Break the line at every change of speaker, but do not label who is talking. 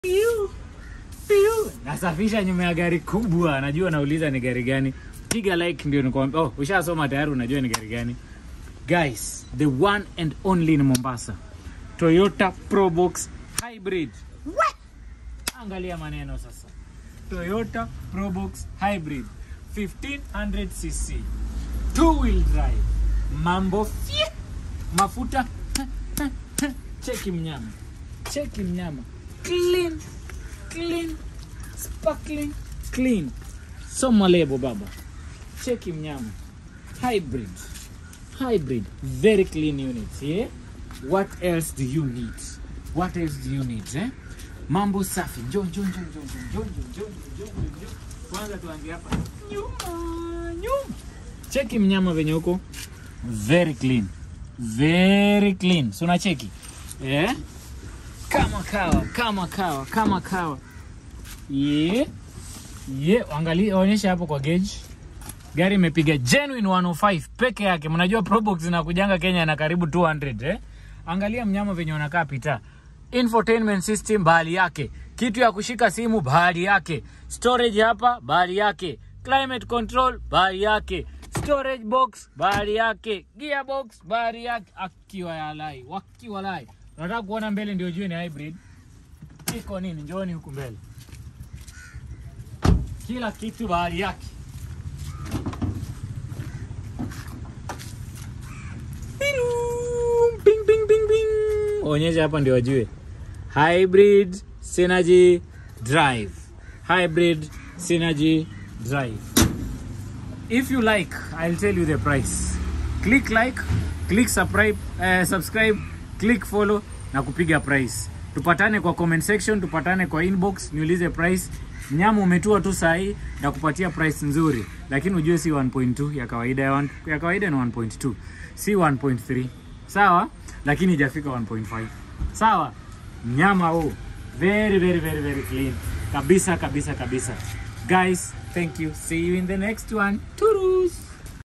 Piu, piu. Nasafisha nyuma ya gari kubwa, najua nauliza ni gari gani. Piga like ndio nikwambia. Oh, ushasoma tayari, unajua ni gari gani. Guys, the one and only in Mombasa, Toyota Probox Hybrid. What? Angalia maneno sasa. Toyota Probox Hybrid 1500 cc two wheel drive, mambo fye, mafuta cheki mnyama, cheki mnyama, clean clean sparkling clean, soma lebo baba, cheki mnyama, hybrid hybrid, very clean units yeah? What else do you need? What else do you need eh? Mambo safi, njoo njoo njoo njoo njoo njoo njoo njoo njoo njoo. Kwanza tuanzie hapa nyuma nyuma cheki mnyama venye huko very clean very clean so unacheki eh? kama kawa kama kawa kama kawa ye ye angalia onyesha hapo kwa gauge gari imepiga genuine 105 peke yake mnajua probox zinakujanga kenya na karibu 200 eh? angalia mnyama venye unakaa pita infotainment system bahali yake kitu ya kushika simu bahali yake storage hapa bahali yake climate control bahali yake storage box bahari yake gearbox bahari yake akiwa yalai wakiwalai unataka kuona mbele ndio jue ni hybrid iko nini njooni huku mbele kila kitu bahari yake Ping, ping, ping, ping, ping. onyesha hapa ndio wajue hybrid synergy drive hybrid synergy drive if you like i'll tell you the price click like click subscribe, uh, subscribe click follow na kupiga price tupatane kwa comment section tupatane kwa inbox niulize price nyama umetua tu sahii na kupatia price nzuri lakini ujue si 1.2 ya kawaida ya, one, ya kawaida ni 1.2 si 1.3 sawa lakini ijafika 1.5 sawa nyama huu very very very very clean kabisa kabisa kabisa guys thank you see you in the next one Toodles.